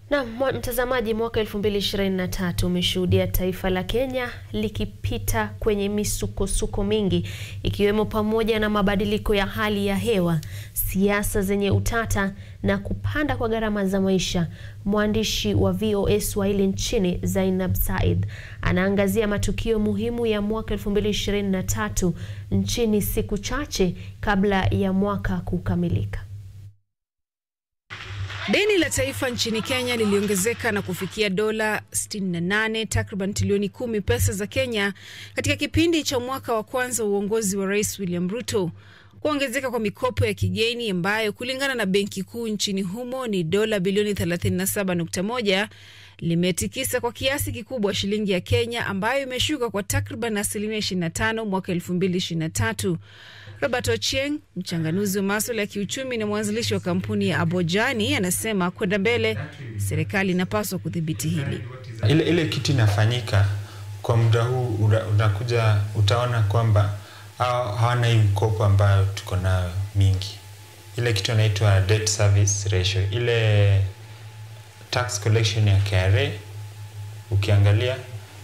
Na mtazamaji, mwaka 2023 umeshuhudia taifa la Kenya likipita kwenye misukosuko mingi ikiwemo pamoja na mabadiliko ya hali ya hewa, siasa zenye utata na kupanda kwa gharama za maisha. Mwandishi wa VOA Swahili nchini Zainab Said anaangazia matukio muhimu ya mwaka 2023 nchini siku chache kabla ya mwaka kukamilika. Deni la taifa nchini Kenya liliongezeka na kufikia dola 68 takriban trilioni kumi pesa za Kenya katika kipindi cha mwaka wa kwanza wa uongozi wa Rais William Ruto. Kuongezeka kwa mikopo ya kigeni ambayo kulingana na benki kuu nchini humo ni dola bilioni 37.1 limetikisa kwa kiasi kikubwa shilingi ya Kenya ambayo imeshuka kwa takriban asilimia 25 mwaka 2023. Robert Ochieng, mchanganuzi wa maswala ya kiuchumi na mwanzilishi wa kampuni ya Abojani, anasema kwenda mbele, serikali inapaswa kudhibiti hili. Ile, ile kitu inafanyika kwa muda huu unakuja, utaona kwamba hawana hii mkopo ambayo tuko nayo mingi. Ile kitu inaitwa debt service ratio, ile tax collection ya KRA ukiangalia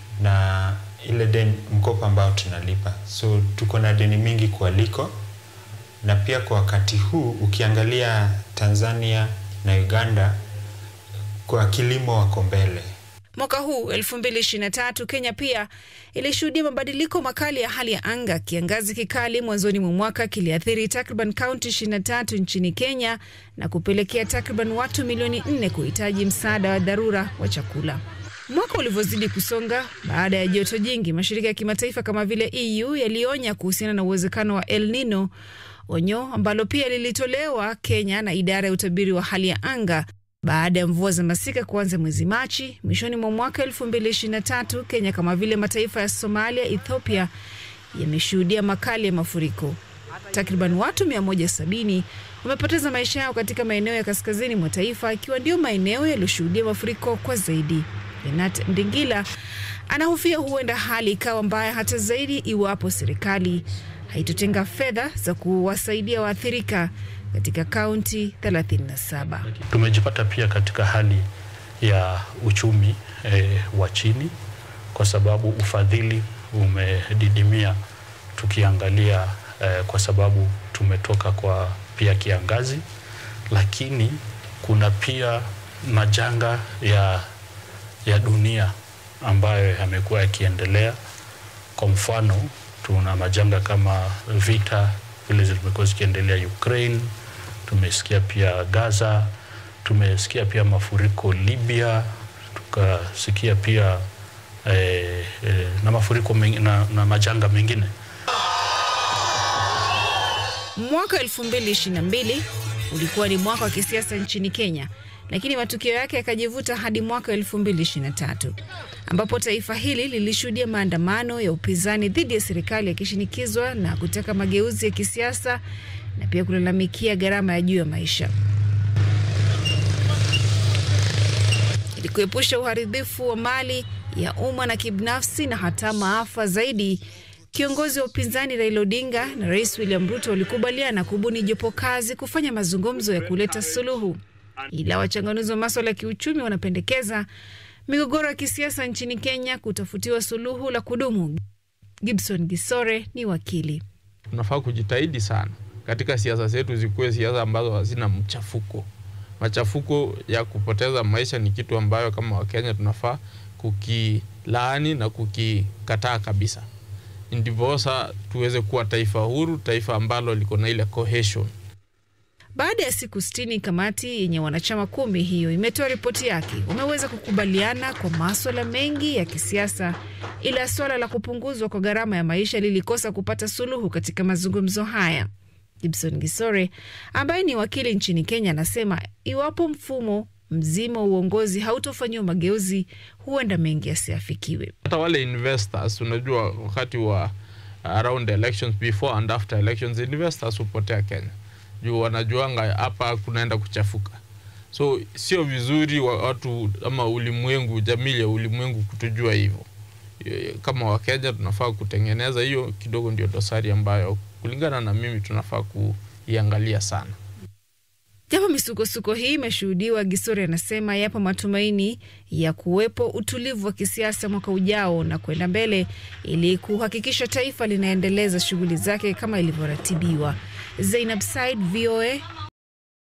na ile deni mkopo ambao tunalipa, so tuko na deni mingi kualiko, na pia kwa wakati huu ukiangalia Tanzania na Uganda kwa kilimo wako mbele. Mwaka huu 2023 Kenya pia ilishuhudia mabadiliko makali ya hali ya anga. Kiangazi kikali mwanzoni mwa mwaka kiliathiri takriban kaunti 23 nchini Kenya na kupelekea takriban watu milioni 4 kuhitaji msaada wa dharura wa chakula. Mwaka ulivyozidi kusonga, baada ya joto jingi, mashirika ya kimataifa kama vile EU yalionya kuhusiana na uwezekano wa El Nino, onyo ambalo pia lilitolewa Kenya na idara ya utabiri wa hali ya anga baada ya mvua za masika kuanza mwezi Machi. Mwishoni mwa mwaka 2023 Kenya kama vile mataifa ya Somalia, Ethiopia yameshuhudia makali ya mafuriko. Takriban watu 170 wamepoteza maisha yao katika maeneo ya kaskazini mwa taifa, ikiwa ndio maeneo yaliyoshuhudia mafuriko kwa zaidi. Renat Ndingila anahofia huenda hali ikawa mbaya hata zaidi iwapo serikali haitotenga fedha za kuwasaidia waathirika katika kaunti 37. Tumejipata pia katika hali ya uchumi e, wa chini kwa sababu ufadhili umedidimia, tukiangalia e, kwa sababu tumetoka kwa pia kiangazi, lakini kuna pia majanga ya, ya dunia ambayo yamekuwa yakiendelea. Kwa mfano tuna majanga kama vita vile zimekuwa zikiendelea Ukraine, tumesikia pia Gaza, tumesikia pia mafuriko Libya, tukasikia pia eh, eh, na mafuriko mengi, na, na majanga mengine. Mwaka 2022 ulikuwa ni mwaka wa kisiasa nchini Kenya, lakini matukio yake yakajivuta hadi mwaka 2023 ambapo taifa hili lilishuhudia maandamano ya upinzani dhidi ya serikali yakishinikizwa na kutaka mageuzi ya kisiasa na pia kulalamikia gharama ya juu ya maisha. Ili kuepusha uharibifu wa mali ya umma na kibinafsi na hata maafa zaidi, kiongozi wa upinzani Raila Odinga na Rais William Ruto walikubaliana kubuni jopo kazi kufanya mazungumzo ya kuleta suluhu, ila wachanganuzi wa maswala ya kiuchumi wanapendekeza migogoro ya kisiasa nchini Kenya kutafutiwa suluhu la kudumu. Gibson Gisore ni wakili. Tunafaa kujitahidi sana katika siasa zetu zikuwe siasa ambazo hazina mchafuko. Machafuko ya kupoteza maisha ni kitu ambayo kama Wakenya tunafaa kukilaani na kukikataa kabisa, ndiposa tuweze kuwa taifa huru, taifa ambalo liko na ile cohesion. Baada ya siku sitini, kamati yenye wanachama kumi hiyo imetoa ripoti yake. Wameweza kukubaliana kwa maswala mengi ya kisiasa, ila swala la kupunguzwa kwa gharama ya maisha lilikosa kupata suluhu katika mazungumzo haya. Gibson Gisore ambaye ni wakili nchini Kenya anasema iwapo mfumo mzima wa uongozi hautofanyiwa mageuzi, huenda mengi yasiafikiwe. Hata wale investors, unajua wakati wa around elections, before and after elections, investors hupotea Kenya juu wanajuanga hapa kunaenda kuchafuka, so sio vizuri wa watu ama ulimwengu, jamii ya ulimwengu kutujua hivyo. Kama Wakenya tunafaa kutengeneza hiyo kidogo, ndio dosari ambayo kulingana na mimi tunafaa kuiangalia sana. Japo misukosuko hii imeshuhudiwa, Gisori anasema yapo matumaini ya kuwepo utulivu wa kisiasa mwaka ujao na kwenda mbele ili kuhakikisha taifa linaendeleza shughuli zake kama ilivyoratibiwa. Zainab Said, VOA